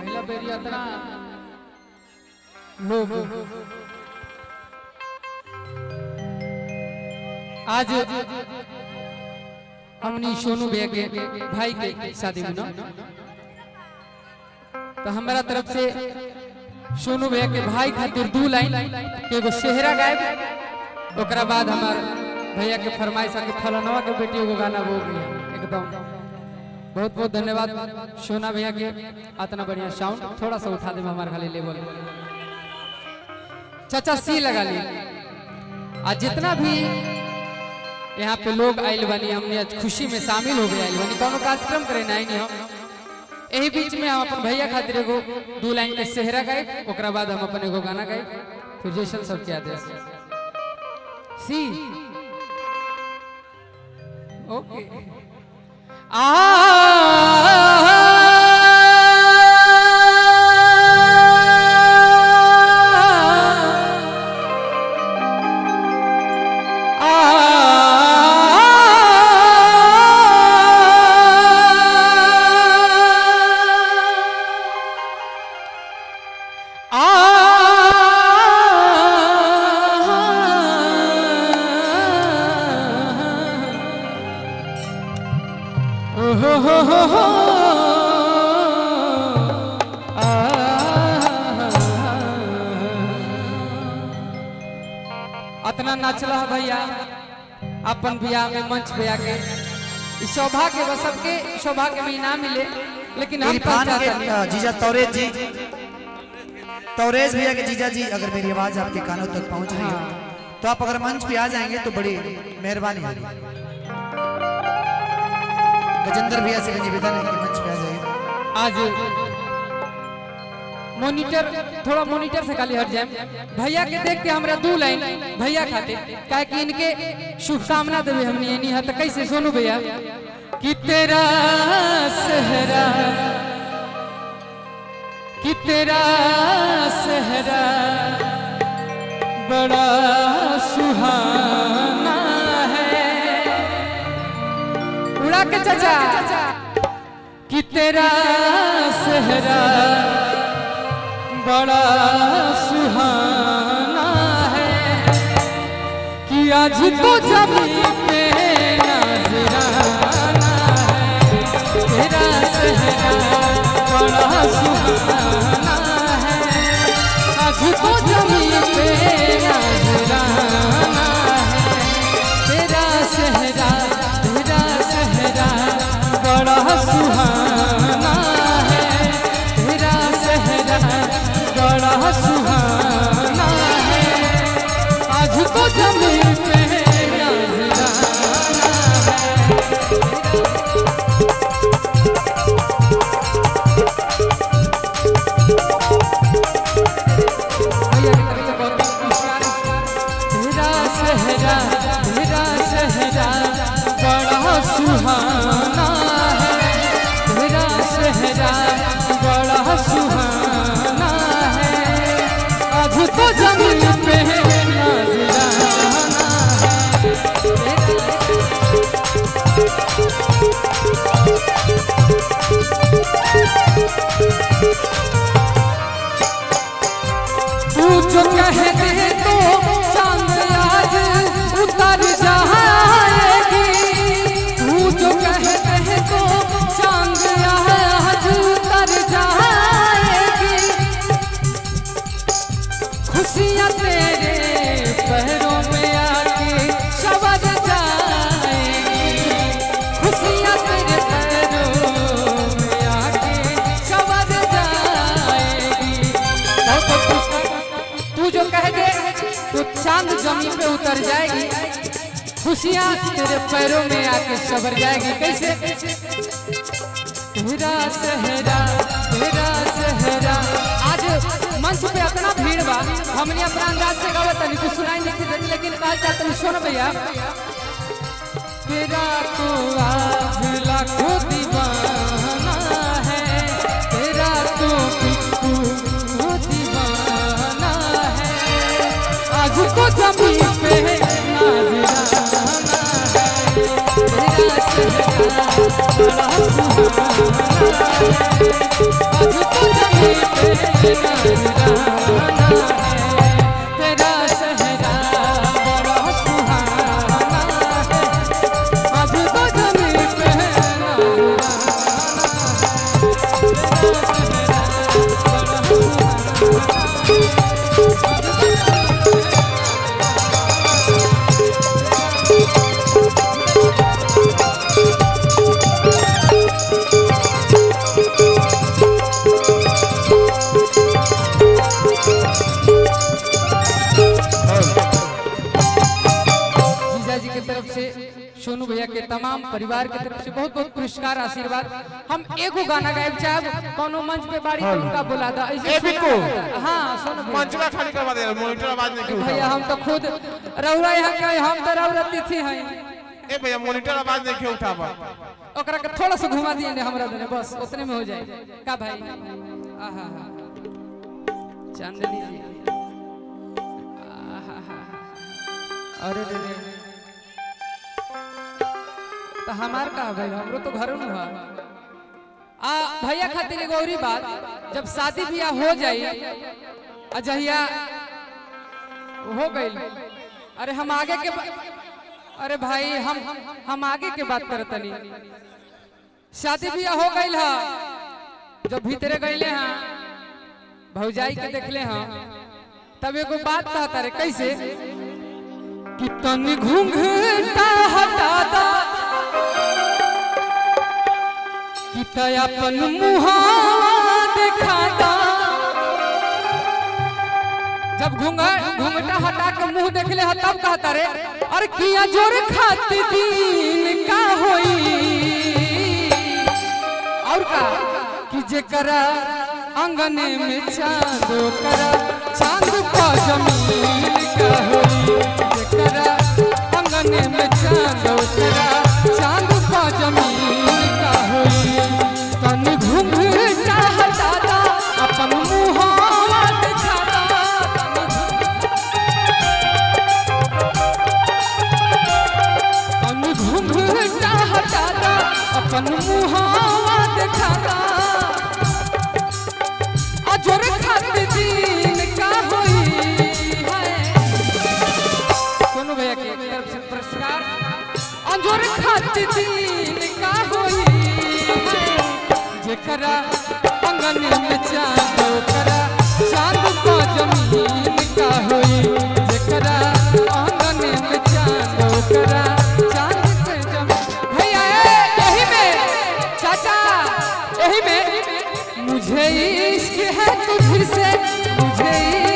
पहला बेरी इतना लोग आज हमनी सोनू भैया के भाई के शादी में ना तो हमारा तरफ से सोनू भैया के भाई खातिर दू लाइन के एगो सेहरा गायब ओकरा बाद हमार भैया के फरमाइश के फलनवा के बेटी एगो गाना वो गया एकदम बहुत बहुत धन्यवाद सोना भैया के इतना बढ़िया साउंड थोड़ा सा उठा दे हमारे खाली लेवल चाचा सी लगा ली आज जितना भी यहाँ पे लोग आयल बनी हमने आज खुशी में शामिल हो गए आयल बनी कोनो कार्यक्रम करे नहीं नहीं हम यही बीच में हम अपन भैया खातिर एगो दू लाइन के सेहरा गाए ओकरा बाद हम अपन एगो गाना गाए फिर जैसन सबके आदेश सी ओके अतना नाचला है भैया अपन बियाह में मंच पे आके ई सौभाग्य बस सबके सौभाग्य में इनाम मिले लेकिन हम इरफान चाहते के हैं अ, जीजा तौरेज जी तौरेज भैया के जीजा जी अगर मेरी आवाज आपके कानों तक पहुंच रही हो तो आप अगर मंच पे आ जाएंगे तो बड़ी मेहरबानी होगी गजेंद्र भैया से निवेदन है कि मंच पे आ जाइए आज मॉनिटर थोड़ा मॉनिटर से खाली हट जाए भैया के देख के हमरा दू लाइन भैया खातिर काहे कि इनके शुभकामना देवे हमने ये नहीं है तो कैसे सोनू भैया कि तेरा सहरा कि तेरा सहरा बड़ा सुहाना है उड़ा के चाचा कि तेरा सहरा बड़ा सुहाना है कि आज तो जमी पे नजराना है तेरा सहरा बड़ा सुहाना है आज तो जमी पे नजराना है तेरा सहरा तेरा सहरा बड़ा सुहाना है तेरा सहरा बड़ा सुहाना है आज तो जमीन पे नजराना है भैया की तरफ से बहुत बहुत पुरस्कार। तेरा सहरा तेरा सहरा बड़ा सुहाना है तेरा सहरा बड़ा सुहाना है आज तो जमीन पे नजराना है तू जो कह दे तो चांद आज उतर जाएगी तू जो कह दे तो चांद आज उतर जाएगी खुशियाँ तेरे पैरों में आके सवर जाएगी खुशियाँ तेरे पैरों में आके सवर जाएगी बहुत बहुत पुरस्कार। तू जो कह दे तो चांद जमीन पे उतर जाएगी खुशियाँ तेरे पैरों में आके सबर जाएगी कैसे तेरा सहरा तेरा सहरा आज मंच पे अपना भीड़ बा हमने अपना अंदाज से गावत तनी कुछ सुनाई नहीं देती लेकिन कहा चाहते हैं सुन भैया तेरा तो आज लाखों दीवाना है तेरा तो बिल्कुल दीवाना है आज तो जमीन पे नाजराना है तेरा सहरा बड़ा सुहाना है आज तो जमीन नजराना है तेरा सहरा बड़ा सुहाना है आज तो जमी पे नजराना जीजा जी की तरफ से सोनू भैया के तमाम परिवार के तरफ से बहुत बहुत पुरस्कार आशीर्वाद हम एगो गाना गायब चाहब कोनो मंच पे बाड़ी तो उनका बुला दा ऐसे ए, बिट्टू। हाँ सोनू भैया मंचवा खाली करवा दे मॉनिटर आवाज नहीं क्यों भैया हम तो खुद रहुरा यहाँ के हैं, हम तो रहुरा तिथि हैं ए भैया मॉनिटर आवाज नहीं क्यों उठावा ओकरा के थोड़ा सा घुमा दिए ने हमरा देने बस उतने में हो जाए का भाई आहा हा चांदनी जी आहा हा अरे रे रे तो हमार का भाई हमरो तो घरों में हुआ आ भैया खातिर एगो औरी बात जब शादी बियाह हो जाई आ जहिया हो गई अरे हम आगे के बा- अरे भाई हम हम आगे के बात करत तनी शादी बियाह हो गई हा जब भीतरे गईले हाँ भौजाई के देखले हाँ तब एगो बात कहता रे कैसे कि तनी घूंघटा हटा दा कि तय अपन मुहावा देखा दा जब घूंघा घूंघटा हटा के मुंह देखले ह तब कहता रे अरे किया जोर खाती दीन का होई और का कि जेकरा अंगने में चांद करा चांद का जमीन का होई जेकरा अंगने में चांद करा चांद का जमीन का होई तन घूंघटा हटा दा अपन मुहावा दिखा दा तन घूंघटा हटा दा अपन मुहावा दिखा दा अजर खातिर दीन का होई है सोनू भैया की तरफ से पुरस्कार अजर खातिर दीन का होई है जेकरा अंगन में चांद ओकरा चांद का जमीन का होई जेकरा अंगन में चांद ओकरा चांद के जमीन भैया ए, यही में चाचा यही में मुझे इश्क है तुझसे मुझे